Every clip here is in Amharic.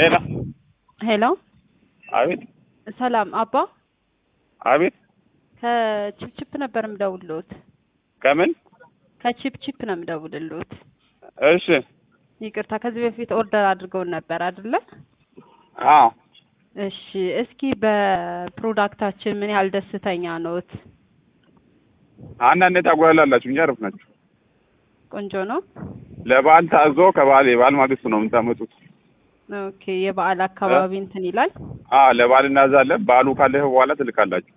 ሄሎ ሄሎ አቤት ሰላም አባ አቤት ከቺፕቺፕ ነበር የምደውልልዎት። ከምን ከቺፕቺፕ ነው የምደውልልዎት። እሺ ይቅርታ ከዚህ በፊት ኦርደር አድርገውን ነበር አይደለ? አዎ እሺ እስኪ በፕሮዳክታችን ምን ያህል ደስተኛ ነዎት? አንዳንዴ ታጓላላችሁ እንጂ አሪፍ ናችሁ። ቆንጆ ነው። ለበዓል ታዞ ከበዓል የበዓል ማግስት ነው የምታመጡት። ኦኬ የበዓል አካባቢ እንትን ይላል። አዎ ለበዓል እናዛለን። በዓሉ ካለፈ በኋላ ትልካላችሁ።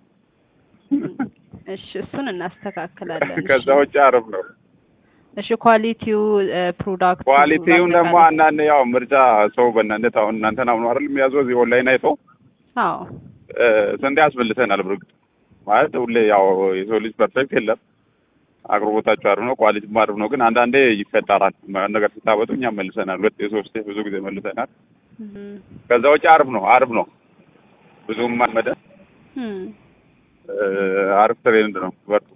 እሺ እሱን እናስተካክላለን። ከዛ ውጭ አሪፍ ነው። እሺ ኳሊቲው ፕሮዳክቱ ኳሊቲውን ደግሞ አንዳንድ ያው ምርጫ ሰው በእናንተ አሁን እናንተን አምኖ አይደል የሚያዘው እዚህ ኦንላይን አይቶ አዎ እ ስንዴ ያስበልተናል። በርግጥ ማለት ሁሌ ያው የሰው ልጅ ፐርፌክት የለም። አቅርቦታችሁ አሪፍ ነው፣ ኳሊቲም አሪፍ ነው። ግን አንዳንዴ ይፈጠራል ነገር ስታበጡ እኛ መልሰናል። ሁለት የሶስት ብዙ ጊዜ መልሰናል። እም፣ ከዛ ውጭ አሪፍ ነው፣ አሪፍ ነው። ብዙም አልመደ እም። እ አሪፍ ትሬንድ ነው። በርቱ።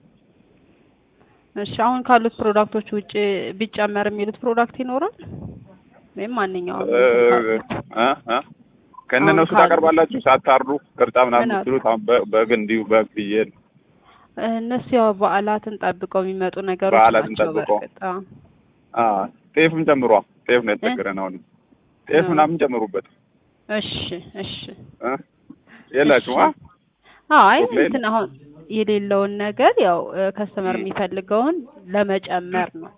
እሺ አሁን ካሉት ፕሮዳክቶች ውጭ ቢጨመር የሚሉት ፕሮዳክት ይኖራል ወይም ማንኛውም እ እ እ ከእነሱ ካሉ- ታቀርባላችሁ ሳታርዱ ቅርጫ ምናምን ምን አሉ? የምትሉት አሁን በ- በግ እንዲሁ በግ ፍየል እነሱ ያው በዓላትን ጠብቀው የሚመጡ ነገሮች በዓላትን ናቸው። ጠብቀው። በእርግጥ አዎ። አ ጤፍም ጨምሯ ጤፍ ነው የተቸገረን። አሁን ጤፍ እ። ምናምን ጨምሩበት እሺ እሺ እ የላችሁም አ አይ ኦኬ። እንትን አሁን የሌለውን ነገር ያው ከስተመር የሚፈልገውን ለመጨመር ነው።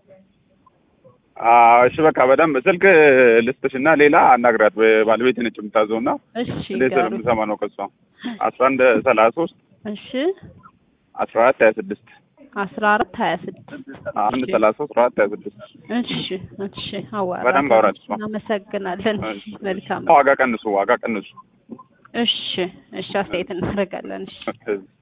አዎ እሺ በቃ በደንብ ስልክ ልስጥሽና ሌላ አናግራት ባለቤት ነች የምታዘውና እሺ እንዴት ጋሩ ስለምሰማ ነው ከሷ አስራ አንድ ሰላሳ ሶስት እሺ አስራ አራት ሀያ ስድስት አስራ አራት ሀያ ስድስት አንድ ሰላሳ ሶስት አስራ አራት ሀያ ስድስት እሺ እሺ አዋራ በደንብ አውራት እሷ። እናመሰግናለን። እሺ። መልካም ዋጋ ቀንሱ ዋጋ ቀንሱ እሺ እሺ አስተያየት እናደርጋለን። እሺ እሺ